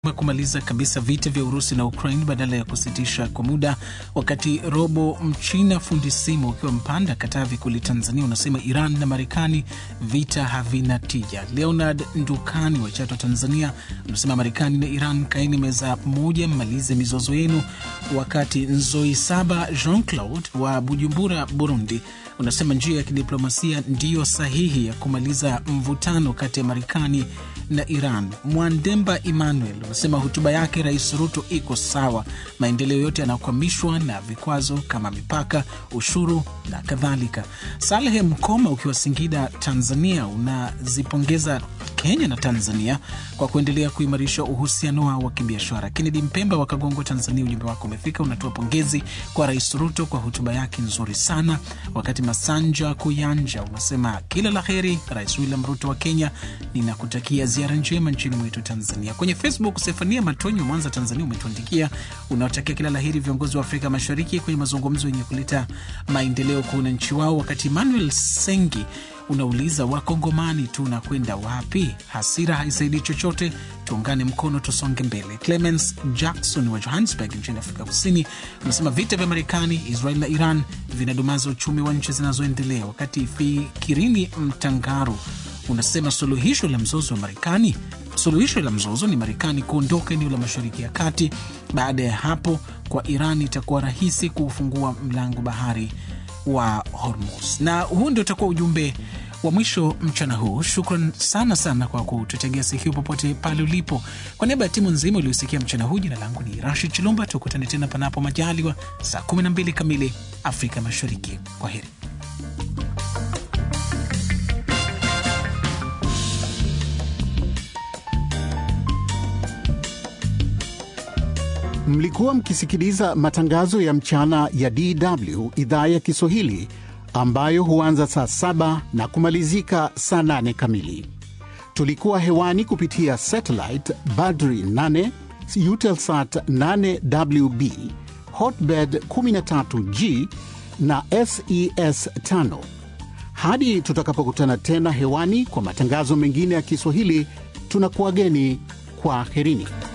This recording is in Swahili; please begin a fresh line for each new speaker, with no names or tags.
kumaliza kabisa vita vya Urusi na Ukraine badala ya kusitisha kwa muda, wakati robo mchina fundi simu ukiwa Mpanda, Katavi kule Tanzania unasema Iran na Marekani vita havina tija. Leonard Ndukani wa Chato Tanzania unasema Marekani na Iran kaeni meza moja, mmalize mizozo yenu. Wakati Nzoi Saba Jean Claude wa Bujumbura Burundi unasema njia ya kidiplomasia ndiyo sahihi ya kumaliza mvutano kati ya Marekani na Iran. Mwandemba Emmanuel unasema hotuba yake Rais Ruto iko sawa, maendeleo yote yanakwamishwa na vikwazo kama mipaka, ushuru na kadhalika. Salehe Mkoma ukiwa Singida, Tanzania, unazipongeza Kenya na Tanzania kwa kuendelea kuimarisha uhusiano wao wa kibiashara. Kennedy Mpemba wa Kagongo, Tanzania, ujumbe wako umefika, unatoa pongezi kwa Rais Ruto kwa hotuba yake nzuri sana. Wakati Masanja Kuyanja unasema kila la heri Rais William Ruto wa Kenya, ninakutakia ziara njema nchini mwetu Tanzania. Kwenye Facebook, Sefania Matonyo, Mwanza, Tanzania, umetuandikia unaotakia kila la heri viongozi wa Afrika Mashariki kwenye mazungumzo yenye kuleta maendeleo kwa wananchi wao. Wakati Emmanuel Sengi unauliza wakongomani tunakwenda wapi? Hasira haisaidii chochote, tuungane mkono, tusonge mbele. Clemens Jackson wa Johannesburg nchini Afrika Kusini unasema vita vya Marekani, Israel na Iran vinadumaza uchumi wa nchi zinazoendelea. Wakati Fikirini Mtangaru unasema suluhisho la mzozo wa Marekani suluhisho la mzozo ni Marekani kuondoka eneo la Mashariki ya Kati. Baada ya hapo, kwa Iran itakuwa rahisi kuufungua mlango bahari wa Hormuz. Na huu ndio utakuwa ujumbe wa mwisho mchana huu. Shukran sana sana kwa kututegea sikio popote pale ulipo. Kwa niaba ya timu nzima uliosikia mchana huu, jina langu ni Rashid Chilumba. Tukutane tena panapo majaliwa saa 12 kamili Afrika Mashariki. Kwa heri.
Mlikuwa mkisikiliza matangazo ya mchana ya DW idhaa ya Kiswahili ambayo huanza saa saba na kumalizika saa nane kamili. Tulikuwa hewani kupitia satellite Badri 8 Eutelsat 8WB Hotbird 13G na SES 5. Hadi tutakapokutana tena hewani kwa matangazo mengine ya Kiswahili, tunakuwageni kwa herini.